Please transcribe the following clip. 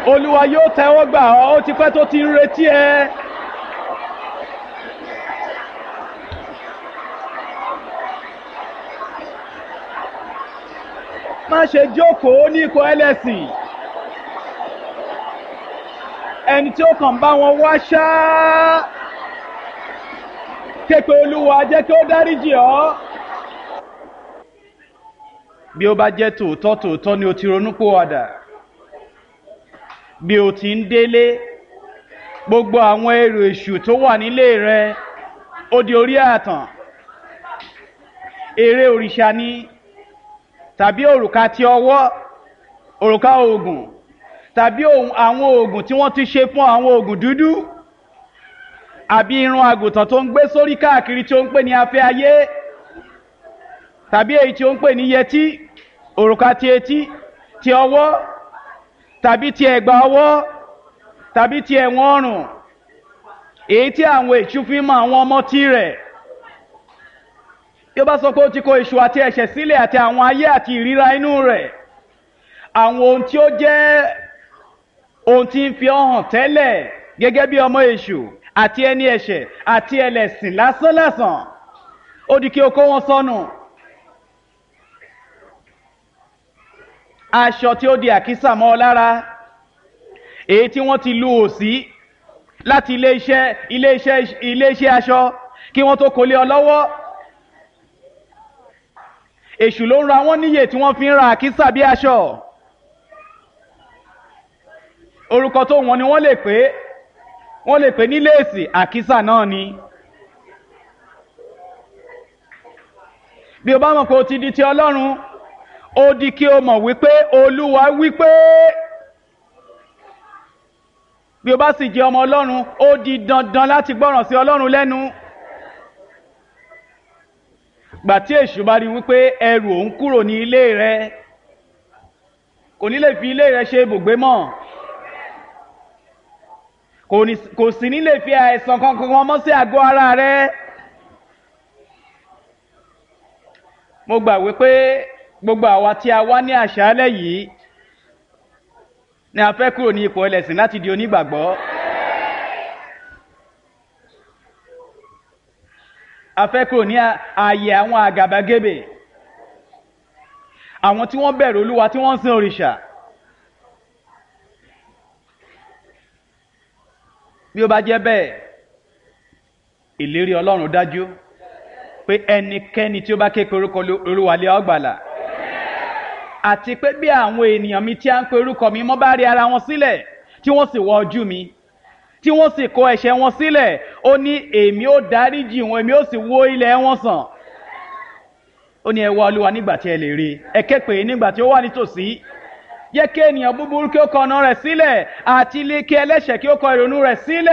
olúwa yóò tẹ́wọ́ gbà ọ́ ó ti pẹ́ tó ti ń retí ẹ. má ṣe jókòó ní ikọ̀ ẹlẹ́sìn ẹni tí ó kàn bá wọn wá ṣáá képe olúwa jẹ́ kí ó dáríjì ọ́. bí ó bá jẹ́ tòótọ́ tòótọ́ ni o ti ronúpìwàdà bí o ti ń délé gbogbo àwọn èrò èṣù tó wà nílé rẹ ó di orí àtàn eré òrìṣà ni tàbí òrùka ti ọwọ́ òrùka oògùn tàbí àwọn oògùn tí wọ́n ti ṣe fún àwọn oògùn dúdú àbí irun àgùntàn tó ń gbé sórí káàkiri tí ó ń pè ní afẹ́ ayé tàbí èyí tí ó ń pè ní yẹtí òrùka ti etí ti ọwọ́ tàbí ti ẹ̀gbà ọwọ́ tàbí ti ẹ̀wọ̀n ọrùn èyí tí àwọn èṣù fi mọ àwọn ọmọ tí rẹ̀ bí ó bá sọ pé ó ti kó èṣù àti ẹ̀ṣẹ̀ sílẹ̀ àti àwọn ayé àti ìríra inú rẹ̀ àwọn ohun tí ó jẹ́ ohun tí ń fi ọ hàn tẹ́lẹ̀ gẹ́gẹ́ bí ọmọ èṣù àti ẹni ẹ̀ṣẹ̀ àti ẹlẹ́sìn lásánlásán ó di kí o kó wọn sọnù. aṣọ tí ó di àkísà mọ́ ọ lára èyí tí wọ́n ti lu òsí láti iléeṣẹ́ iléeṣẹ́ iléeṣẹ́ aṣọ kí wọ́n tó kólé ọ lọ́wọ́ èṣù ló ń ra wọ́n níyè tí wọ́n fi ń ra àkísà bí aṣọ orúkọ tó wọn ni wọ́n lè pè é wọ́n lè pè ní léèsì àkísà náà ni. bí o bá mọ̀ pé o ti di ti ọlọ́run ó di kí o mọ̀ wípé olúwa wípé bí o bá sì jẹ́ ọmọ ọlọ́run ó di dandan láti gbọ́ràn sí ọlọ́run lẹ́nu. gbà tí èṣù bá rí wípé ẹrù òun kúrò ní ilé rẹ kò ní lè fi ilé rẹ ṣe ibùgbé mọ́ kò sì ní lè fi àìsàn kankan wọn mọ́ sí àgọ́ ara rẹ. mo gbà wípé gbogbo àwa tí a wá ní àṣálẹ́ yìí ni a fẹ́ kúrò ní ipò ẹlẹ́sìn láti di onígbàgbọ́. a fẹ́ kúrò ní ààyè àwọn àgàbàgebè àwọn tí wọ́n bẹ̀rù olúwa tí wọ́n ń sin òrìṣà. bí ó bá jẹ́ bẹ́ẹ̀ ìlérí ọlọ́run dájú pé ẹnikẹ́ni tí ó bá ké pe orúkọ olúwalẹ̀ ọgbàlà àti pé bí àwọn ènìyàn mi tí a ń pe orúkọ mi mọ́ bá rí ara wọn sílẹ̀ tí wọ́n sì wọ ojú mi tí wọ́n sì kó ẹ̀ṣẹ̀ wọn sílẹ̀ ó ní èmi ó dáríjì wọn èmi ó sì wó ilẹ̀ wọn sàn ó ní ẹ wá olúwa nígbà tí ẹ lè rí ẹ ké pè é nígbà tí ó wà nítòsí yẹ kí ènìyàn búburú kí ó kọ ọ̀nà rẹ̀ sílẹ̀ àti ilé kí ẹlẹ́ṣẹ̀ kí ó kọ ìrònú rẹ̀ sílẹ̀.